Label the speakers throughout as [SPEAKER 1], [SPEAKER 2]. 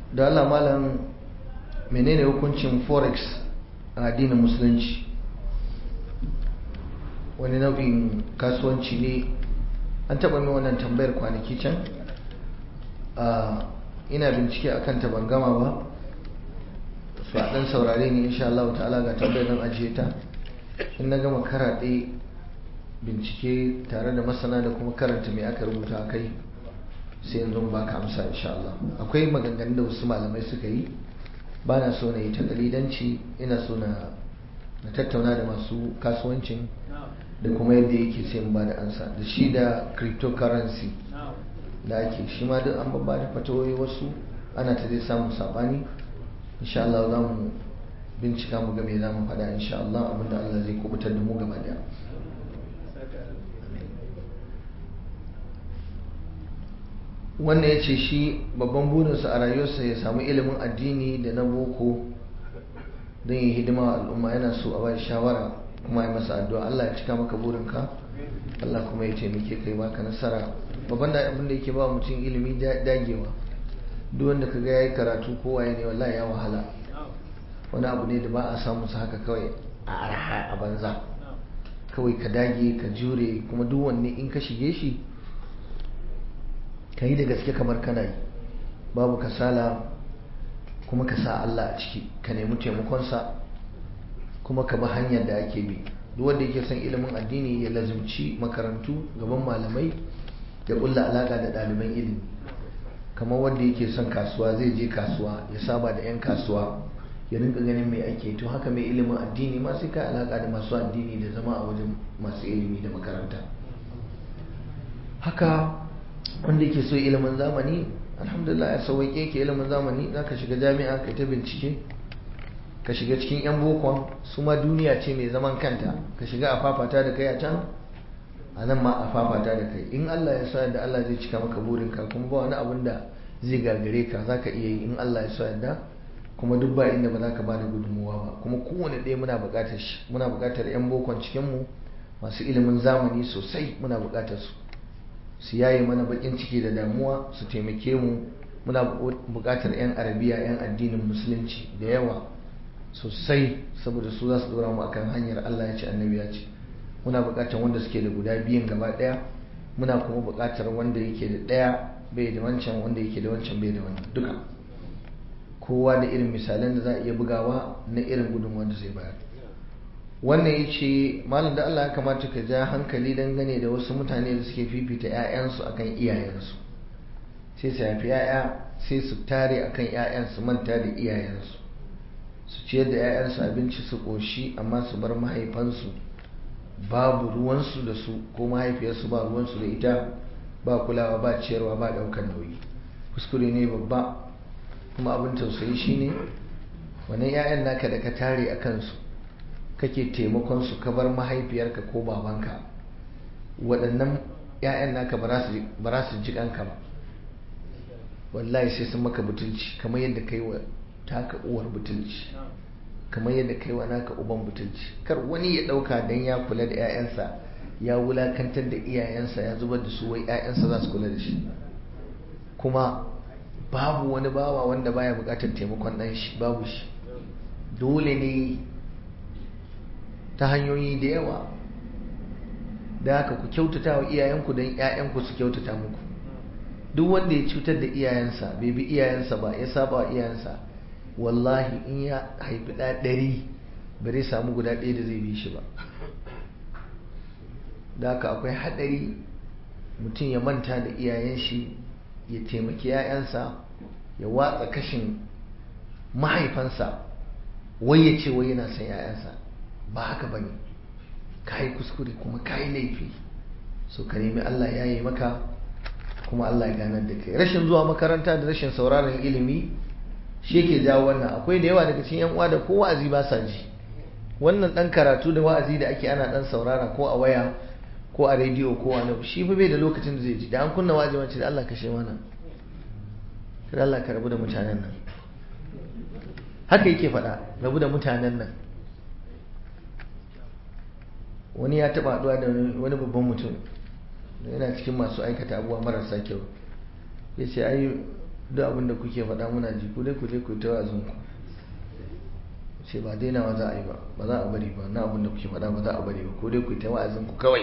[SPEAKER 1] da Allah malam menene hukuncin forex a addinin musulunci wani nau'in kasuwanci ne an taɓa min wannan tambayar kwanaki can ina bincike akan ta ban gama ba su a ɗan saurare ne insha Allah ta'ala ga tambayar nan ajiye ta in na gama karaɗe bincike tare da masana da kuma karanta mai aka rubuta kai sai yanzu ba ka amsa insha Allah akwai maganganun da wasu malamai suka yi ba na so na yi ta dalilanci ina so na tattauna da masu kasuwancin da kuma yadda yake sai ba da ansa da shi da cryptocurrency da ake shi ma duk an babba da fatawoyi wasu ana ta zai samun sabani insha Allah za mu bincika mu ga me za mu faɗa insha Allah abinda Allah zai kubutar da mu gaba daya wannan ya ce shi babban burinsa a rayuwarsa ya samu ilimin addini da na boko don yi hidima wa al'umma yana so a bai shawara kuma ya masa addu'a Allah ya cika maka burinka Allah kuma ya taimake kai baka nasara babban da abin da yake ba mutum ilimi dagewa duk wanda kaga yayi karatu ko waye ne wallahi ya wahala wani abu ne da ba a samu su haka kawai a arha a banza kawai ka dage ka jure kuma duk wanne in ka shige shi ka yi da gaske kamar kana yi babu kasala kuma ka sa Allah a ciki ka nemi taimakonsa kuma ka bi hanyar da ake bi duk wanda yake son ilimin addini ya lazumci makarantu gaban malamai ya kulla alaka da ɗaliban ilimi kamar wanda yake son kasuwa zai je kasuwa ya saba da 'yan kasuwa ya rinka ganin mai ake to haka mai ilimin addini ma sai ka alaka da masu addini da zama a wajen masu ilimi da makaranta haka wanda yake so ilimin zamani alhamdulillah ya sauwaƙe ke ilimin zamani za ka shiga jami'a ka ta bincike ka shiga cikin 'yan bokon su ma duniya ce mai zaman kanta ka shiga a fafata da kai a can a nan ma a fafata da kai in allah ya sa yadda allah zai cika maka burinka kuma ba wani abun da zai gagare ka za ka iya yi in allah ya sa yadda kuma duk ba inda ba za ka ba da gudunmuwa ba kuma kowane ɗaya muna buƙatar shi muna buƙatar 'yan bokon cikinmu masu ilimin zamani sosai muna buƙatar su su yaye mana bakin ciki da damuwa su taimake mu muna buƙatar 'yan arabiya 'yan addinin musulunci da yawa sosai saboda su za su dora mu akan hanyar Allah ya ce annabi ya ce muna buƙatar wanda suke da guda biyan gaba ɗaya muna kuma buƙatar wanda yake da ɗaya bai da wancan wanda yake da wancan bai da wannan duka kowa da irin misalan da za a iya bugawa na irin gudunmuwa da zai bayar wannan ya ce malam da Allah ya kamata ka ja hankali dangane da wasu mutane da suke fifita 'ya'yansu akan iyayensu sai su haifi 'ya'ya sai su tare akan 'ya'yansu manta da iyayensu su ciyar da 'ya'yansu abinci su ƙoshi amma su bar mahaifansu babu ruwansu da su ko mahaifiyarsu ba ruwansu da ita ba kulawa ba ciyarwa ba ɗaukar nauyi kuskure ne babba kuma abin tausayi shine wannan 'ya'yan naka da ka tare a kansu kake taimakon su ka bar mahaifiyarka ko babanka waɗannan 'ya'yan naka ba za su ji kanka ba wallahi sai sun maka butulci kamar yadda kai wa taka uwar butulci kamar yadda kai wa naka uban butulci kar wani ya ɗauka don ya kula da 'ya'yansa ya wulakantar da iyayensa ya zubar da su wai 'ya'yansa za su kula da shi kuma babu wani bawa wanda baya buƙatar taimakon ɗan shi babu shi dole ne ta hanyoyi da yawa da haka ku kyautata wa iyayenku don 'ya'yanku su kyautata muku duk wanda ya cutar da iyayensa bai bi iyayensa ba ya saba wa iyayensa wallahi in ya haifi ɗa ɗari ba zai samu guda ɗaya da zai bi shi ba da haka akwai haɗari mutum ya manta da iyayen shi ya taimaki 'ya'yansa ya watsa kashin mahaifansa wai ya ce wai yana son 'ya'yansa ba haka ba ne ka yi kuskure kuma ka yi laifi so ka nemi Allah ya yi maka kuma Allah ya ganar da kai rashin zuwa makaranta da rashin sauraron ilimi shi yake jawo wannan akwai da yawa daga cikin yan uwa da ko wa'azi ba sa ji wannan dan karatu da wa'azi da ake ana dan saurara ko a waya ko a rediyo ko a nan shi fa bai da lokacin da zai ji da an kunna wa'azi wace da Allah kashe mana kada Allah ka rabu da mutanen nan haka yake faɗa rabu da mutanen nan wani ya taɓa haɗuwa da wani babban mutum yana cikin masu aikata abubuwa marasa kyau ya ce ai duk abin da kuke faɗa muna ji ku dai ku je ku ta wa'azin ku ce ba dainawa za a yi ba ba za a bari ba na abin da kuke faɗa ba za a bari ba ko dai ku ta wa'azin ku kawai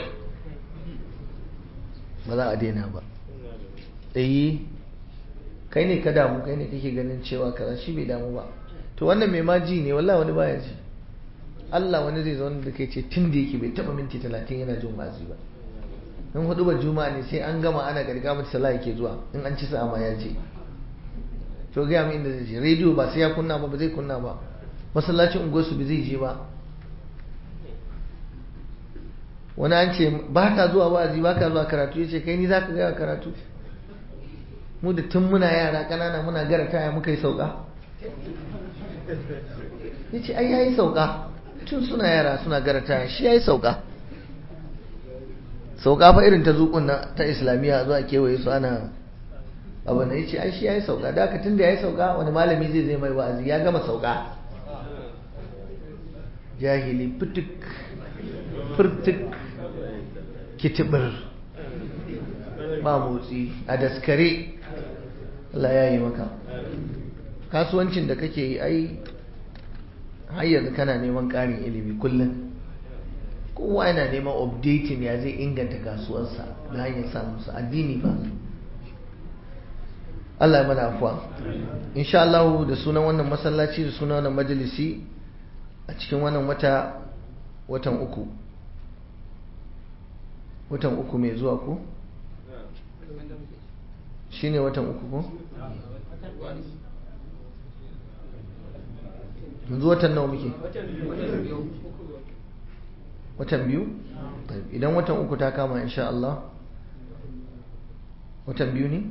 [SPEAKER 1] ba za a daina ba eh kai ne ka damu kai ne kake ganin cewa kaza shi bai damu ba to wannan mai ma ji ne wallahi wani baya ji Allah wani zai zo da kai ce tun da yake bai taba minti talatin yana jin wa'azi ba in hudu ba juma'a ne sai an gama ana garga mata sallah yake zuwa in an ci sa'a ma ya ce to ga min inda zai je rediyo ba sai ya kunna ba ba zai kunna ba masallacin unguwarsu ba zai je ba wani an ce ba ka zuwa wa'azi ba ka zuwa karatu ya ce kai ni za ka gaya karatu mu da tun muna yara ƙanana muna gara taya muka yi sauka ya ce ai ya yi sauka tun suna yara suna gara taya shi ya yi sauka sauka fa irin ta zuƙun na ta islamiyya zuwa kewaye su ana abu na ya ce ai shi ya yi sauka da aka tun da ya yi sauka wani malami zai zai mai wa'azi ya gama sauka jahili fituk furtuk kitibir ba motsi a daskare Allah ya yi maka kasuwancin da kake yi ai har yanzu kana neman ƙarin ilimi kullum kowa yana neman updating ya zai inganta kasuwarsa da hanyar samun su addini ba Allah ya mana afuwa insha Allah da sunan wannan masallaci da sunan wannan majalisi a cikin wannan wata watan uku watan uku mai zuwa ko shine watan uku ko yanzu watan nawa muke watan biyu idan watan uku ta kama insha Allah watan biyu ne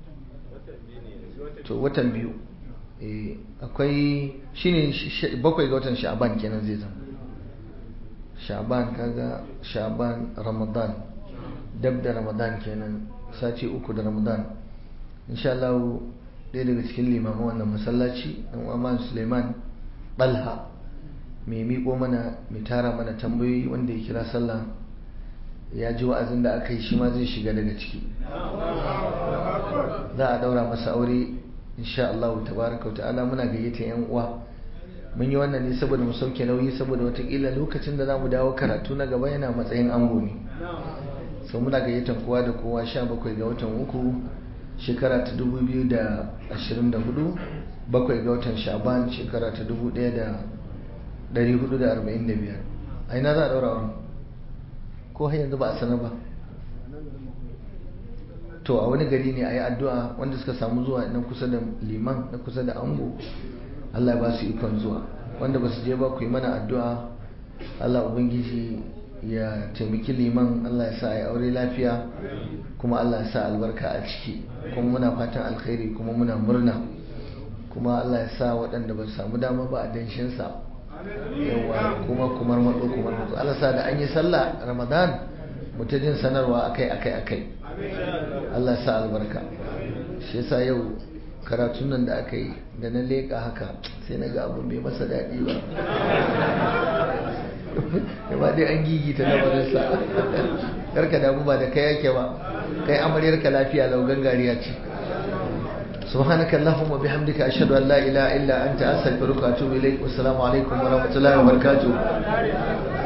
[SPEAKER 1] to watan biyu akwai shine bakwai ga watan sha'ban kenan zai zama sha'ban kaga sha'ban ramadan dab da ramadan kenan sati uku da ramadan insha Allah ɗaya daga cikin limaman wannan masallaci ɗan Umar Suleiman Balha mai miƙo mana mai tara mana tambayoyi wanda ya kira sallah ya ji wa'azin da aka yi shi ma zai shiga daga ciki za a ɗaura masa aure insha Allah tabaraka ta'ala muna gayyata yan uwa mun yi wannan ne saboda mu sauke nauyi saboda watakila lokacin da za mu dawo karatu na gaba yana matsayin ango ne sau muna gayyatan kowa da kowa sha bakwai ga watan uku shekara ta dubu biyu da ashirin da hudu bakwai ga watan shaban shekara ta dubu daya da dari hudu da arba'in da biyar a ina za a daura wani ko har yanzu ba a sanar ba to a wani gari ne a yi addu'a wanda suka samu zuwa na kusa da liman na kusa da ango allah ya ba su ikon zuwa wanda ba su je ba ku yi mana addu'a allah ubangiji ya taimaki liman Allah ya sa a aure lafiya kuma Allah ya sa albarka a ciki kuma muna fatan alkhairi kuma muna murna kuma Allah ya sa waɗanda ba su samu dama ba a danshinsa yawa kuma kumar matso kumar matso Allah sa da an yi sallah ramadan muta jin sanarwa akai akai akai Allah ya sa albarka shi yasa yau karatun nan da aka yi da na leƙa haka sai na ga abin bai masa daɗi ba ba dai an gigita lamarinsa karka damu ba da kai yake ba kai amaryarka lafiya lau gangariya ce سبحانك اللهم وبحمدك أشهد أن لا إله إلا أنت أستغفرك وأتوب إليك والسلام عليكم ورحمة الله وبركاته